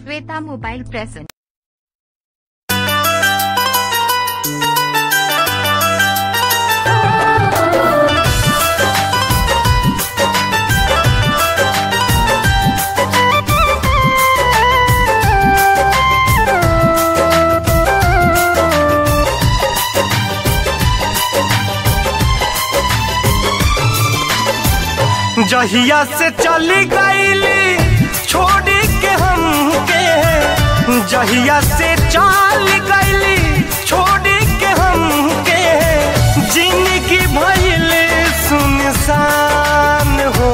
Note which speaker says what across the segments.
Speaker 1: Shweta mobile present
Speaker 2: जहिया से चली गईली छोड़ी के हमके जहिया से चल गईली छोड़ी के हमके जिंदगी भइल सुनसान हो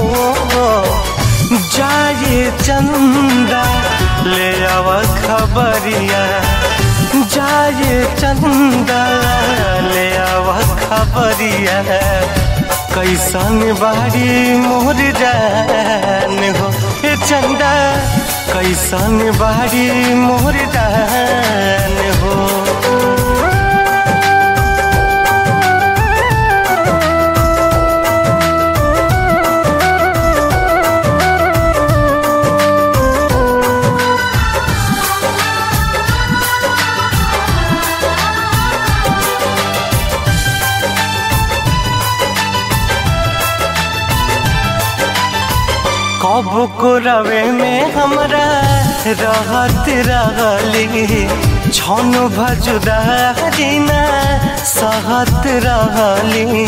Speaker 2: जाए चंदा ले आव खबरिया जाए चंदा ले आव खबरिया कैसन बारी मोर जान हो ए चंदा कैसन बारी मोर जान हो कब को रवे में हमरा रहत रहली छन भजुदा ना सहत रहली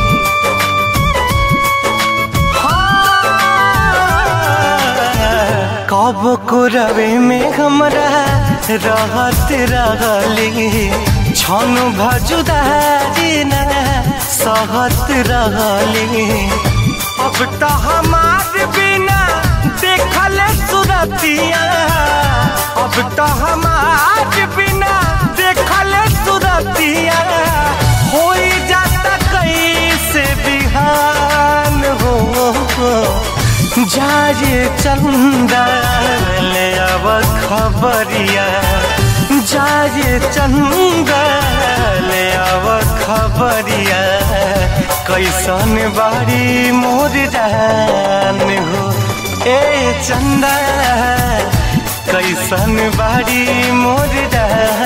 Speaker 2: कब को रवे में हमरा रहत रहली छन भजुदा ना सहत रहली अब तो हमार बिना देखल सुरतिया अब तो हमार बिना देखल सुरतिया हो जाता कैसे बिहान हो जाए चंदा ले अब खबरिया जाए चंदा ले अब खबरिया कैसन बारी मोर जान हो ए चंदा कैसन बारी मोर जान